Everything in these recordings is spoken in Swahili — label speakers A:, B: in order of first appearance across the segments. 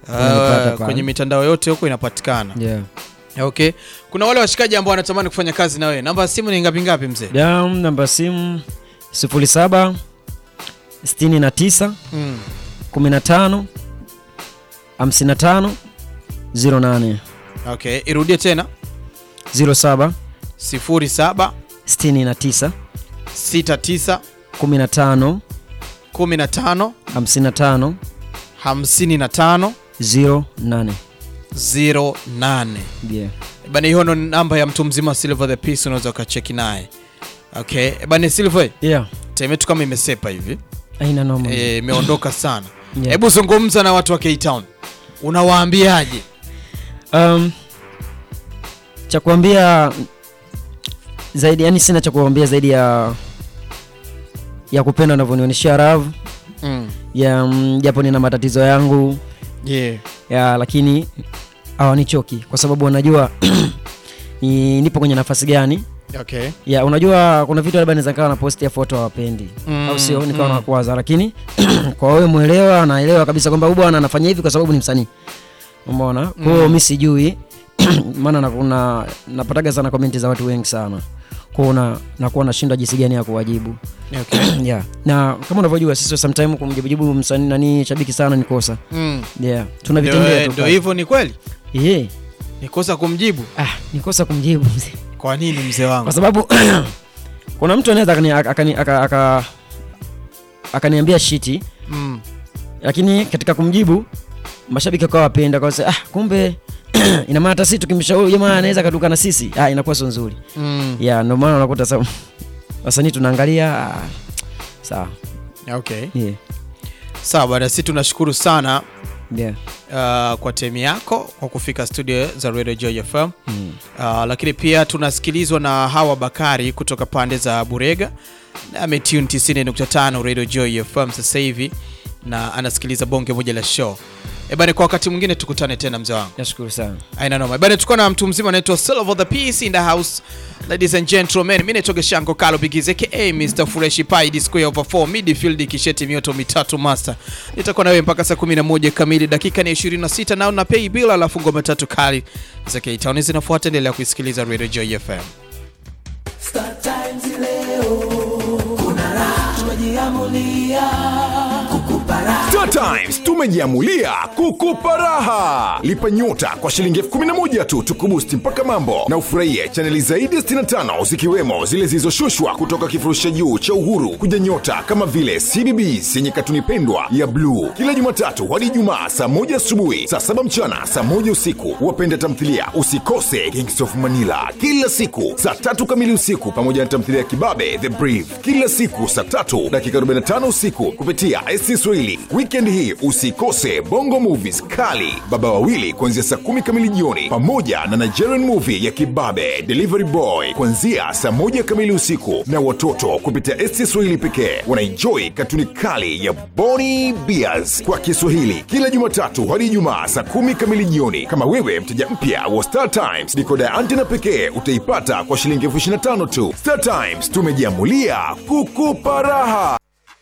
A: Unanipata
B: Uh,
A: pale.
B: kwenye mitandao yote huko inapatikana.
A: yeah.
B: Okay. Kuna wale washikaji ambao wanatamani kufanya kazi na wewe. Namba ya simu ni ngapi ngapi mzee?
A: Yeah, namba ya simu 07 69
B: Mm.
A: 15 55 08
B: Okay, irudie tena.
A: 07
B: 07
A: 69
B: 69
A: 15
B: 15
A: 55
B: 55
A: 08
B: 08.
A: yeah.
B: Bana, hiyo ndo namba ya mtu mzima Silver the Peace, unaweza ukacheki naye. Okay, bana Silver,
A: yeah.
B: time yetu kama imesepa hivi
A: aina noma
B: eh, imeondoka sana.
A: Yeah.
B: Hebu zungumza na watu wa K-Town, unawaambiaje?
A: um, cha kuambia zaidi yani sina cha kuambia zaidi ya ya kupenda unavyonionyeshia ravu
B: Mm.
A: ya mm, japo nina matatizo yangu
B: Yeah.
A: ya lakini hawanichoki kwa sababu wanajua ni, nipo kwenye nafasi gani
B: Okay.
A: ya unajua kuna vitu labda naweza kawa na posti ya foto hawapendi
B: Mm,
A: au sio nikawa
B: mm.
A: nakwaza lakini kwa wewe mwelewa naelewa kabisa kwamba huyu bwana anafanya hivi kwa sababu ni msanii umeona kwa hiyo
B: Mm.
A: mi sijui maana na, na, napataga sana komenti za watu wengi sana kwao na, nakuwa nashindwa jinsi gani ya kuwajibu
B: Okay.
A: yeah. na kama unavyojua sisi sometime kumjibujibu msanii nani shabiki sana ni kosa
B: Mm.
A: yeah. tuna
B: Ndio
A: vitendea
B: eh,
A: tu
B: ndio
A: pale.
B: hivyo, ni kweli
A: yeah.
B: ni kosa kumjibu.
A: ah, ni kosa kumjibu mzee.
B: Kwa nini mzee wangu?
A: kwa sababu kuna mtu anaweza akani- akani- aka- aka- akaniambia shiti
B: Mm.
A: lakini katika kumjibu mashabiki wakawa wapenda kwa ah, kumbe ina maana hata sisi tukimshauri jamaa anaweza katuka na sisi ah, inakuwa sio nzuri
B: Mm.
A: ya ndio maana unakuta sa wasanii tunaangalia ah, sawa
B: Okay.
A: yeah.
B: Sawa bwana, sisi tunashukuru sana
A: yeah.
B: uh, kwa temi yako kwa kufika studio za Radio Joy FM.
A: Mm.
B: Uh, lakini pia tunasikilizwa na Hawa Bakari kutoka pande za Burega na ametune 90.5 Radio Joy FM sasa hivi na anasikiliza bonge moja la show. Ebane, kwa wakati mwingine tukutane tena mzee wangu.
A: nashukuru sana
B: Aina noma. Ebane, tuko na mtu mzima anaitwa Silver the Peace in the house. Ladies and gentlemen, mimi naitwa Geshango Kalo Bigize aka Mr Fresh Pie the square over 4 midfield kisheti mioto mitatu master. Nitakuwa na wewe mpaka saa 11 kamili, dakika ni 26 na una pay bill, alafu ngoma tatu kali za K-Town zinafuata. Endelea kuisikiliza Radio Joy FM.
C: Star Times leo kuna raha, tumejiamulia kukupa raha.
D: Star Times tumejiamulia kukupa raha. Lipa nyota kwa shilingi elfu kumi na moja tu tukubusti mpaka mambo na ufurahie chaneli zaidi ya 65 zikiwemo zile zilizoshushwa kutoka kifurushi cha juu cha Uhuru kuja nyota kama vile CBBS yenye katuni pendwa ya bluu kila Jumatatu hadi Ijumaa saa moja asubuhi, saa saba mchana, saa moja usiku. Wapenda tamthilia usikose Kings of Manila kila siku saa tatu kamili usiku, pamoja na tamthilia ya Kibabe The Brief kila siku saa tatu dakika 45 usiku kupitia SC Swahili. Weekend hii usikose Bongo Movies kali Baba Wawili kuanzia saa kumi kamili jioni, pamoja na Nigerian movie ya Kibabe Delivery Boy kuanzia saa moja kamili usiku, na watoto kupitia SC Swahili pekee wanaenjoy katuni kali ya Boni Bears kwa Kiswahili kila Jumatatu hadi Ijumaa saa kumi kamili jioni. Kama wewe mteja mpya wa Star Times, dikoda ya antena pekee utaipata kwa shilingi elfu ishirini na tano tu. Star Times tumejiamulia kukupa raha.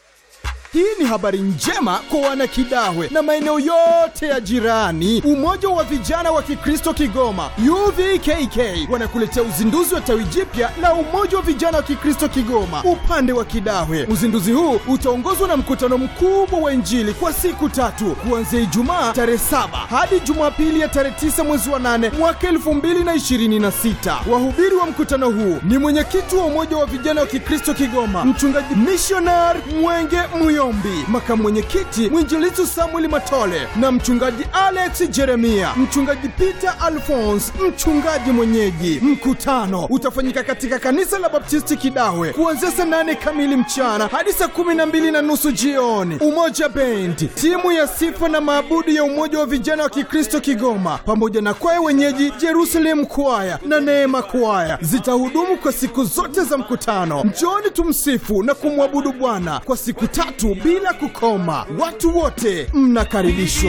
E: Hii ni habari njema kwa wanakidawe na maeneo yote ya jirani. Umoja wa vijana wa Kikristo Kigoma UVKK wanakuletea uzinduzi wa tawi jipya la Umoja wa vijana wa Kikristo Kigoma upande wa Kidawe. Uzinduzi huu utaongozwa na mkutano mkubwa wa Injili kwa siku tatu kuanzia Ijumaa tarehe saba hadi Jumapili ya tarehe tisa mwezi wa nane mwaka elfu mbili na ishirini na sita. Wahubiri wa mkutano huu ni mwenyekiti wa Umoja wa vijana wa Kikristo Kigoma mchungaji missionar Mwenge Muyombi, makamu mwenyekiti mwinjilizi Samuel Matole na mchungaji Alex Jeremia, mchungaji Peter Alphonse, mchungaji mwenyeji. Mkutano utafanyika katika kanisa la Baptisti Kidawe kuanzia saa nane kamili mchana hadi saa kumi na mbili na nusu jioni. Umoja Bendi, timu ya sifa na maabudu ya Umoja wa vijana wa Kikristo Kigoma pamoja na kwaya wenyeji Jerusalem Kwaya na Neema Kwaya zitahudumu kwa siku zote za mkutano. Njooni tumsifu na kumwabudu Bwana kwa siku tatu bila kukoma. Watu wote mnakaribishwa.